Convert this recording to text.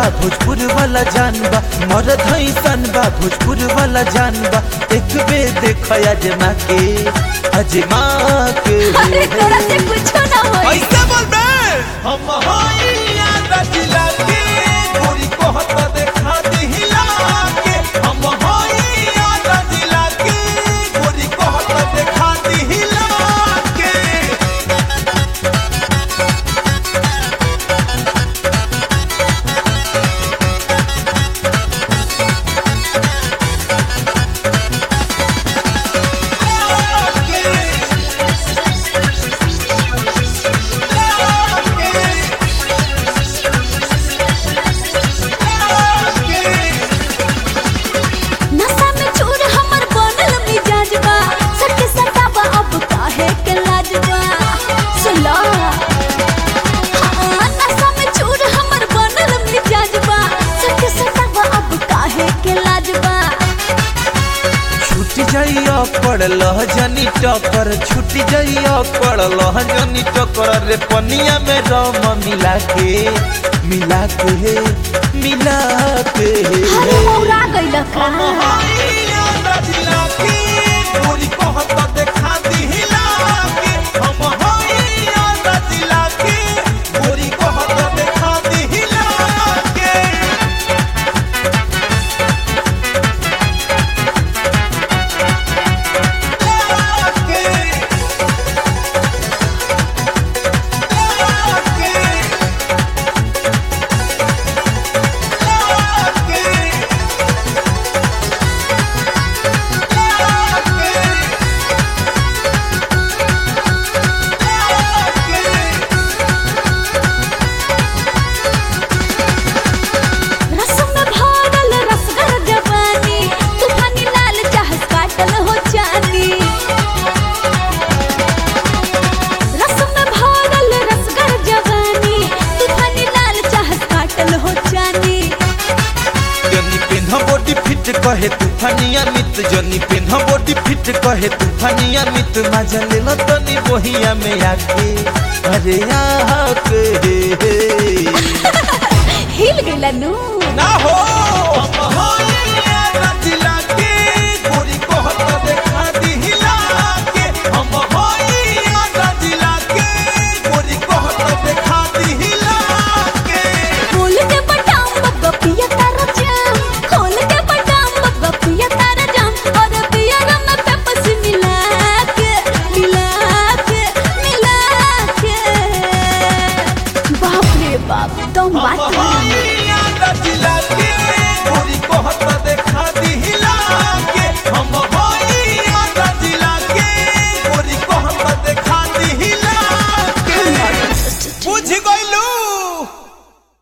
भोजपुर वाला जान बा मरद हैसन बा भोजपुर वाला जान बा एक बे देख अजमा के अजमा के अरे तोरा से कुछ ना होई ऐसे बोल बे हम होइया रजिला के गोरी कहत देखा दिहिला के हम होइया रजिला के गोरी कहत देखा दिहिला के नशा में चूर हमर बनल मिजाज बा सट सटाबा अब काहे के लाज बा सुला हाँ, नशा में चूर हमर बनल मिजाज बा सट सटाबा अब काहे के लाज बा छूट जाइया पड़ल जनी टकर छूट जाइया पड़ल जनी टकर रे पनिया में रम मिला के मिला के मिला के अरे मौरा गइल का रसम में भरल रसगर जवानी तूफानी लाल चाहत काटल हो जानी रसम में भरल रसगर जवानी तूफानी लाल चाहत काटल हो जानी जनी पेन्ह बॉडी फिट कहे तूफानिया मित जनी पेन्ह बॉडी फिट कहे तूफानिया मित मजा ले लो तनी बोहिया में आके अरे आके हिल गइला नू ना हो हम होई